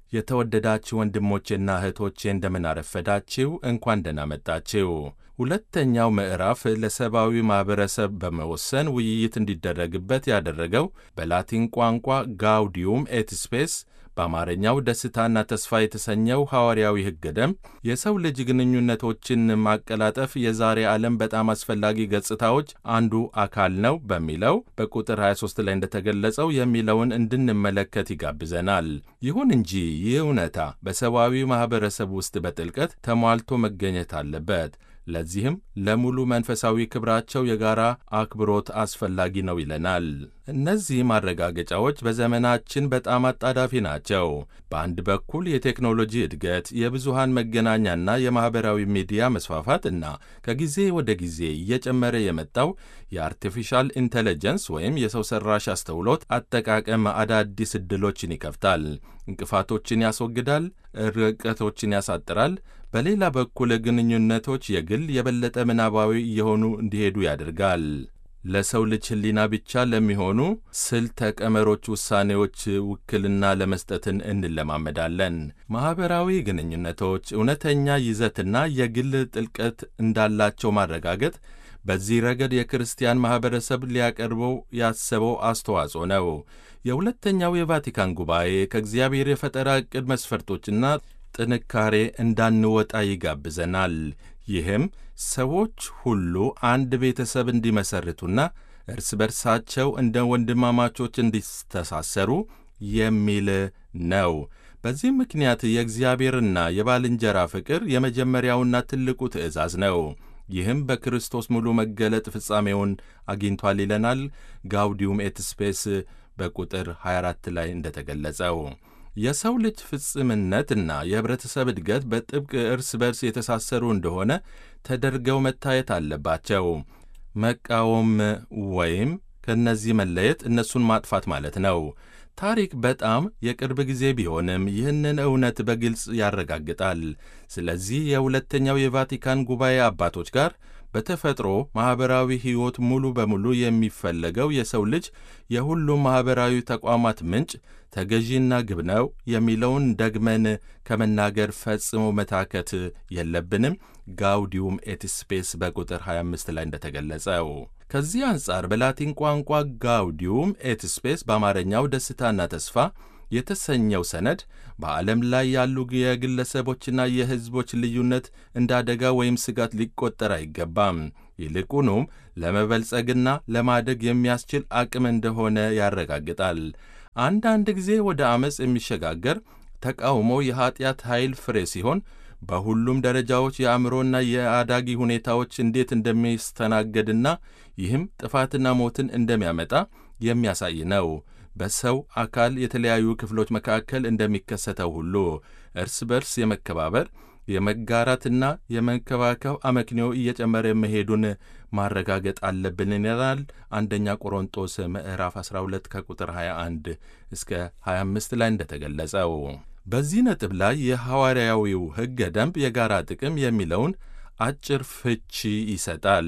የተወደዳችሁ ወንድሞቼና እህቶቼ እንደምን አረፈዳችሁ። እንኳን ደህና መጣችሁ። ሁለተኛው ምዕራፍ ለሰብአዊ ማኅበረሰብ በመወሰን ውይይት እንዲደረግበት ያደረገው በላቲን ቋንቋ ጋውዲዩም ኤት ስፔስ በአማርኛው ደስታና ተስፋ የተሰኘው ሐዋርያዊ ሕገ ደንብ የሰው ልጅ ግንኙነቶችን ማቀላጠፍ የዛሬ ዓለም በጣም አስፈላጊ ገጽታዎች አንዱ አካል ነው በሚለው በቁጥር 23 ላይ እንደተገለጸው የሚለውን እንድንመለከት ይጋብዘናል። ይሁን እንጂ ይህ እውነታ በሰብአዊ ማኅበረሰብ ውስጥ በጥልቀት ተሟልቶ መገኘት አለበት። ለዚህም ለሙሉ መንፈሳዊ ክብራቸው የጋራ አክብሮት አስፈላጊ ነው ይለናል። እነዚህ ማረጋገጫዎች በዘመናችን በጣም አጣዳፊ ናቸው። በአንድ በኩል የቴክኖሎጂ እድገት፣ የብዙሃን መገናኛና የማኅበራዊ ሚዲያ መስፋፋት እና ከጊዜ ወደ ጊዜ እየጨመረ የመጣው የአርቲፊሻል ኢንቴሊጀንስ ወይም የሰው ሠራሽ አስተውሎት አጠቃቀም አዳዲስ ዕድሎችን ይከፍታል፣ እንቅፋቶችን ያስወግዳል፣ ርቀቶችን ያሳጥራል። በሌላ በኩል ግንኙነቶች የግል የበለጠ ምናባዊ እየሆኑ እንዲሄዱ ያደርጋል። ለሰው ልጅ ሕሊና ብቻ ለሚሆኑ ስልተ ቀመሮች ውሳኔዎች ውክልና ለመስጠትን እንለማመዳለን። ማኅበራዊ ግንኙነቶች እውነተኛ ይዘትና የግል ጥልቀት እንዳላቸው ማረጋገጥ በዚህ ረገድ የክርስቲያን ማኅበረሰብ ሊያቀርበው ያሰበው አስተዋጽኦ ነው። የሁለተኛው የቫቲካን ጉባኤ ከእግዚአብሔር የፈጠራ ዕቅድ መስፈርቶችና ጥንካሬ እንዳንወጣ ይጋብዘናል። ይህም ሰዎች ሁሉ አንድ ቤተሰብ እንዲመሰርቱና እርስ በርሳቸው እንደ ወንድማማቾች እንዲተሳሰሩ የሚል ነው። በዚህ ምክንያት የእግዚአብሔርና የባልንጀራ ፍቅር የመጀመሪያውና ትልቁ ትእዛዝ ነው። ይህም በክርስቶስ ሙሉ መገለጥ ፍጻሜውን አግኝቷል ይለናል ጋውዲዩም ኤት ስፔስ በቁጥር 24 ላይ እንደተገለጸው የሰው ልጅ ፍጽምነትና የኅብረተሰብ እድገት በጥብቅ እርስ በርስ የተሳሰሩ እንደሆነ ተደርገው መታየት አለባቸው። መቃወም ወይም ከእነዚህ መለየት እነሱን ማጥፋት ማለት ነው። ታሪክ በጣም የቅርብ ጊዜ ቢሆንም ይህንን እውነት በግልጽ ያረጋግጣል። ስለዚህ የሁለተኛው የቫቲካን ጉባኤ አባቶች ጋር በተፈጥሮ ማኅበራዊ ሕይወት ሙሉ በሙሉ የሚፈለገው የሰው ልጅ የሁሉም ማኅበራዊ ተቋማት ምንጭ ተገዢና ግብ ነው የሚለውን ደግመን ከመናገር ፈጽሞ መታከት የለብንም። ጋውዲዩም ኤት ስፔስ በቁጥር 25 ላይ እንደተገለጸው ከዚህ አንጻር በላቲን ቋንቋ ጋውዲዩም ኤት ስፔስ በአማርኛው ደስታና ተስፋ የተሰኘው ሰነድ በዓለም ላይ ያሉ የግለሰቦችና የሕዝቦች ልዩነት እንደ አደጋ ወይም ስጋት ሊቆጠር አይገባም። ይልቁኑም ለመበልጸግና ለማደግ የሚያስችል አቅም እንደሆነ ያረጋግጣል። አንዳንድ ጊዜ ወደ ዐመፅ የሚሸጋገር ተቃውሞ የኀጢአት ኃይል ፍሬ ሲሆን በሁሉም ደረጃዎች የአእምሮና የአዳጊ ሁኔታዎች እንዴት እንደሚስተናገድና ይህም ጥፋትና ሞትን እንደሚያመጣ የሚያሳይ ነው። በሰው አካል የተለያዩ ክፍሎች መካከል እንደሚከሰተው ሁሉ እርስ በርስ የመከባበር የመጋራትና የመንከባከብ አመክንዮ እየጨመረ መሄዱን ማረጋገጥ አለብን ይላል አንደኛ ቆሮንጦስ ምዕራፍ 12 ከቁጥር 21 እስከ 25 ላይ እንደተገለጸው። በዚህ ነጥብ ላይ የሐዋርያዊው ሕገ ደንብ የጋራ ጥቅም የሚለውን አጭር ፍቺ ይሰጣል።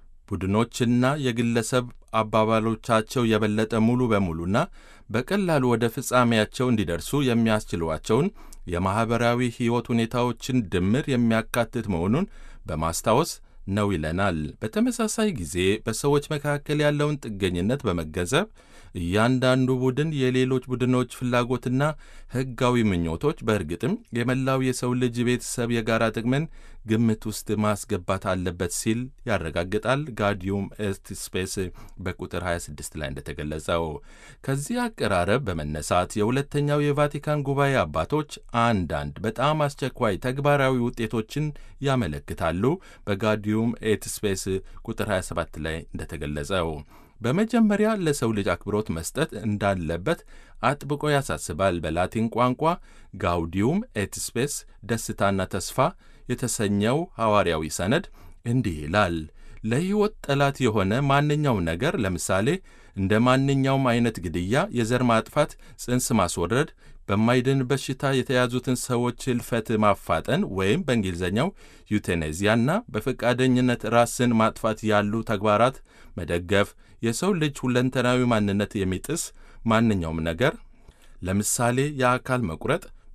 ቡድኖችና የግለሰብ አባባሎቻቸው የበለጠ ሙሉ በሙሉና በቀላሉ ወደ ፍጻሜያቸው እንዲደርሱ የሚያስችሏቸውን የማኅበራዊ ሕይወት ሁኔታዎችን ድምር የሚያካትት መሆኑን በማስታወስ ነው ይለናል። በተመሳሳይ ጊዜ በሰዎች መካከል ያለውን ጥገኝነት በመገንዘብ እያንዳንዱ ቡድን የሌሎች ቡድኖች ፍላጎትና ሕጋዊ ምኞቶች በእርግጥም የመላው የሰው ልጅ ቤተሰብ የጋራ ጥቅምን ግምት ውስጥ ማስገባት አለበት ሲል ያረጋግጣል። ጋውዲዩም ኤት ስፔስ በቁጥር 26 ላይ እንደተገለጸው ከዚህ አቀራረብ በመነሳት የሁለተኛው የቫቲካን ጉባኤ አባቶች አንዳንድ በጣም አስቸኳይ ተግባራዊ ውጤቶችን ያመለክታሉ። በጋውዲዩም ኤት ስፔስ ቁጥር 27 ላይ እንደተገለጸው በመጀመሪያ ለሰው ልጅ አክብሮት መስጠት እንዳለበት አጥብቆ ያሳስባል። በላቲን ቋንቋ ጋውዲዩም ኤት ስፔስ ደስታና ተስፋ የተሰኘው ሐዋርያዊ ሰነድ እንዲህ ይላል። ለሕይወት ጠላት የሆነ ማንኛውም ነገር ለምሳሌ እንደ ማንኛውም አይነት ግድያ፣ የዘር ማጥፋት፣ ጽንስ ማስወረድ፣ በማይድን በሽታ የተያዙትን ሰዎች ሕልፈት ማፋጠን ወይም በእንግሊዝኛው ዩቴኔዚያና በፈቃደኝነት ራስን ማጥፋት ያሉ ተግባራት መደገፍ የሰው ልጅ ሁለንተናዊ ማንነት የሚጥስ ማንኛውም ነገር ለምሳሌ የአካል መቁረጥ፣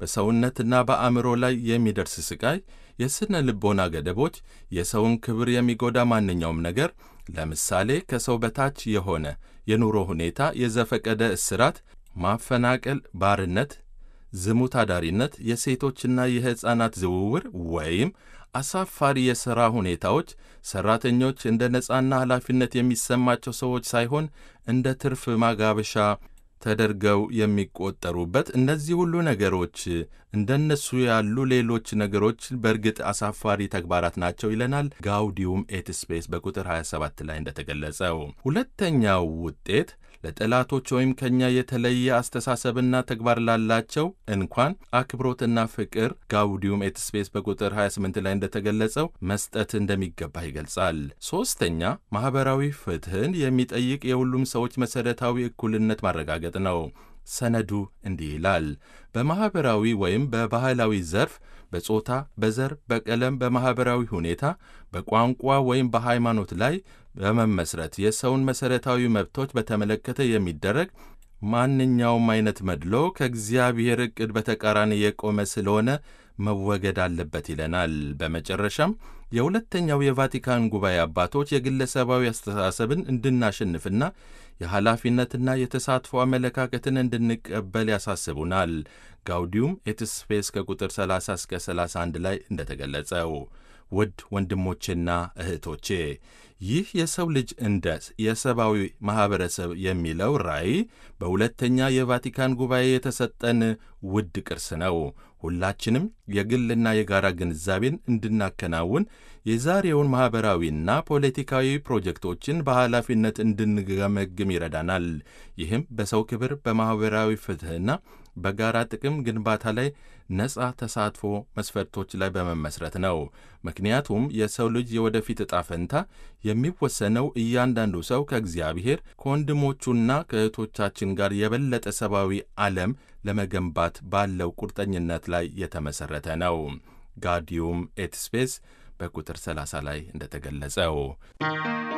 በሰውነትና በአእምሮ ላይ የሚደርስ ስቃይ፣ የሥነ ልቦና ገደቦች፣ የሰውን ክብር የሚጎዳ ማንኛውም ነገር ለምሳሌ ከሰው በታች የሆነ የኑሮ ሁኔታ፣ የዘፈቀደ እስራት፣ ማፈናቀል፣ ባርነት፣ ዝሙት አዳሪነት፣ የሴቶችና የሕፃናት ዝውውር ወይም አሳፋሪ የሥራ ሁኔታዎች ሠራተኞች እንደ ነፃና ኃላፊነት የሚሰማቸው ሰዎች ሳይሆን እንደ ትርፍ ማጋበሻ ተደርገው የሚቆጠሩበት እነዚህ ሁሉ ነገሮች እንደነሱ ያሉ ሌሎች ነገሮች በእርግጥ አሳፋሪ ተግባራት ናቸው ይለናል ጋውዲዩም ኤት ስፔስ በቁጥር 27 ላይ እንደተገለጸው። ሁለተኛው ውጤት ለጠላቶች ወይም ከእኛ የተለየ አስተሳሰብና ተግባር ላላቸው እንኳን አክብሮትና ፍቅር ጋውዲዩም ኤት ስፔስ በቁጥር 28 ላይ እንደተገለጸው መስጠት እንደሚገባ ይገልጻል። ሦስተኛ ማኅበራዊ ፍትሕን የሚጠይቅ የሁሉም ሰዎች መሠረታዊ እኩልነት ማረጋገጥ ነው። ሰነዱ እንዲህ ይላል። በማኅበራዊ ወይም በባህላዊ ዘርፍ በጾታ፣ በዘር፣ በቀለም፣ በማኅበራዊ ሁኔታ፣ በቋንቋ ወይም በሃይማኖት ላይ በመመስረት የሰውን መሠረታዊ መብቶች በተመለከተ የሚደረግ ማንኛውም አይነት መድሎ ከእግዚአብሔር ዕቅድ በተቃራኒ የቆመ ስለሆነ መወገድ አለበት ይለናል። በመጨረሻም የሁለተኛው የቫቲካን ጉባኤ አባቶች የግለሰባዊ አስተሳሰብን እንድናሸንፍና የኃላፊነትና የተሳትፎ አመለካከትን እንድንቀበል ያሳስቡናል። ጋውዲዩም ኤት ስፔስ ከቁጥር 30 እስከ 31 ላይ እንደተገለጸው ውድ ወንድሞቼና እህቶቼ ይህ የሰው ልጅ እንደ የሰብአዊ ማኅበረሰብ የሚለው ራዕይ በሁለተኛ የቫቲካን ጉባኤ የተሰጠን ውድ ቅርስ ነው። ሁላችንም የግልና የጋራ ግንዛቤን እንድናከናውን የዛሬውን ማኅበራዊና ፖለቲካዊ ፕሮጀክቶችን በኃላፊነት እንድንገመግም ይረዳናል። ይህም በሰው ክብር፣ በማኅበራዊ ፍትሕና በጋራ ጥቅም ግንባታ ላይ ነጻ ተሳትፎ መስፈርቶች ላይ በመመስረት ነው። ምክንያቱም የሰው ልጅ የወደፊት ዕጣ ፈንታ የሚወሰነው እያንዳንዱ ሰው ከእግዚአብሔር ከወንድሞቹና ከእህቶቻችን ጋር የበለጠ ሰብአዊ ዓለም ለመገንባት ባለው ቁርጠኝነት ላይ የተመሠረተ ነው። ጋውዲዩም ኤት ስፔስ በቁጥር 30 ላይ እንደተገለጸው